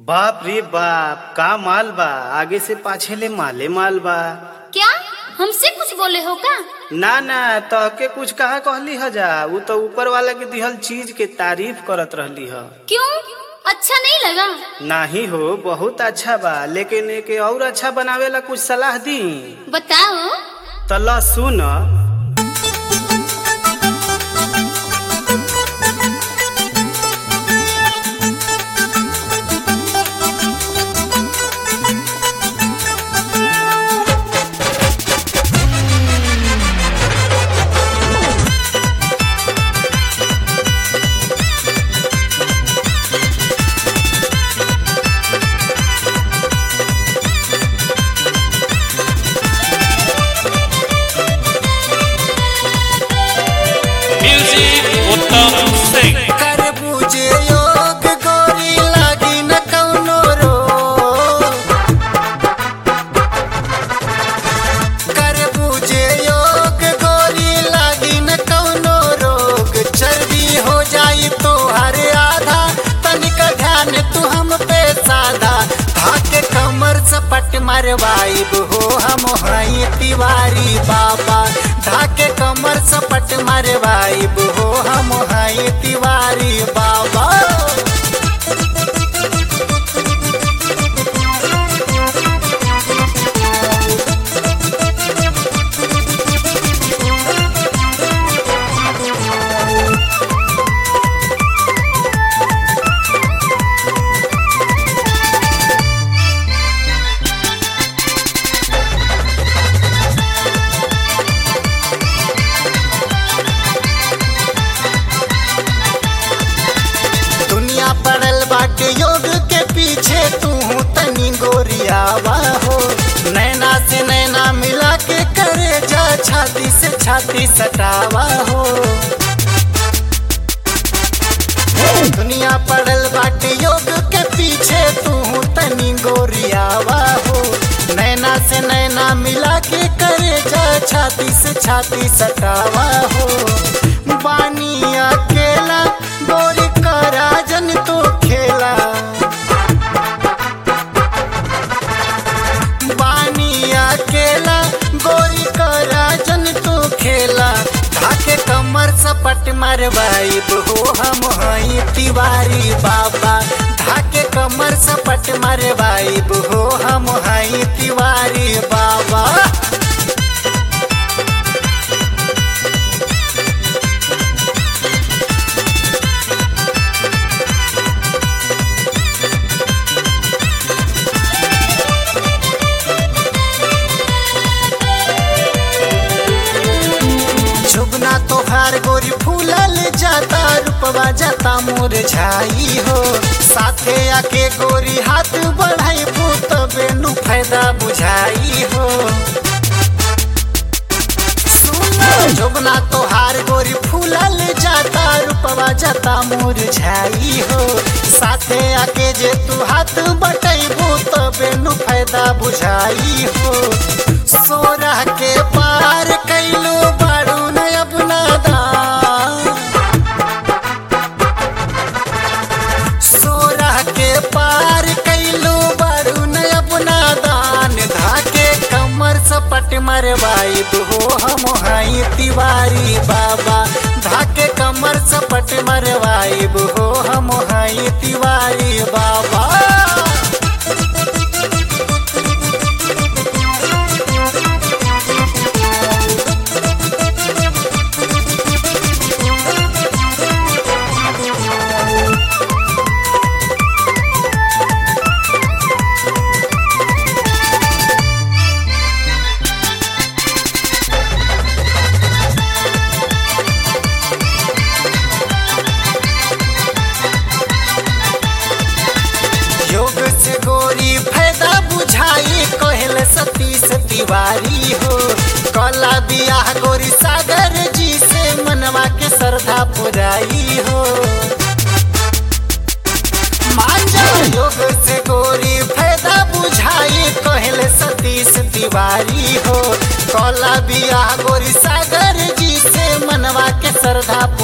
बाप रे बाप का माल बा आगे से पाछे ले माले माल बा क्या हमसे कुछ बोले हो का ना ना तहके कुछ कहा कहली ह जा उ तो ऊपर वाला के दिहल चीज के तारीफ करत रहली ह क्यों अच्छा नहीं लगा नाही हो बहुत अच्छा बा लेकिन एके और अच्छा बनावे ला कुछ सलाह दी बताओ त ल सुन Music उत्तम सिंह कर पूजे योग गोरी लागी न कौनो रो कर पूजे योग गोरी लागी न कौनो रोग चर्बी हो जाई तो हर आधा तनिक ध्यान तू हम पे साधा धाके कमर सपट मरवाइब हो हम हई तिवारी बाबा धाके कमर सपट मरवाइब हो हम हई तिवारी बाबा दुनिया पड़ल बाटे योग के पीछे तू तनी गोरियावा हो नैना से नैना मिला के करे जा छाती से छाती सटावा हो दुनिया पड़ल बाटे योग के पीछे तू तनी गोरियावा हो नैना से नैना मिला के करे जा छाती से छाती सटावा हो बानी अकेला गोरी करा जन तो खेला बानी अकेला गोरी करा जन तो खेला धाके कमर सपट मरवाइब हो हम हई तिवारी बाबा धाके कमर सपट मरवाइब हो हम हई तिवारी बाबा झुगना तोहार गोरी फूलल जाता रूपवा जाता मोर झाई हो साथे आके गोरी हाथ बढ़ाई तबे नु फायदा बुझाई हो सुना झुगना तोहार गोरी फूलल जाता रूपवा जाता मोर झाई हो साथे आके जे तू हाथ बटैबू तबे नु फायदा बुझाई हो सोरह के पार कैलू बारू न अपना दान सोरह के पार कैलू बारू न अपना दान धाके कमर सपट मरवाइब हो हम हई तिवारी बाबा धाके कमर सपट मरवाइब हो हम हई तिवारी बाबा योग से गोरी फायदा बुझाई कहल सतीश तिवारी हो कला बियाह गोरी सागर जी से मनवा के श्रद्धा पुराई हो मांझा योग से गोरी फायदा बुझाई कहल सतीश तिवारी हो कला बियाह गोरी सागर जी से मनवा के श्रद्धा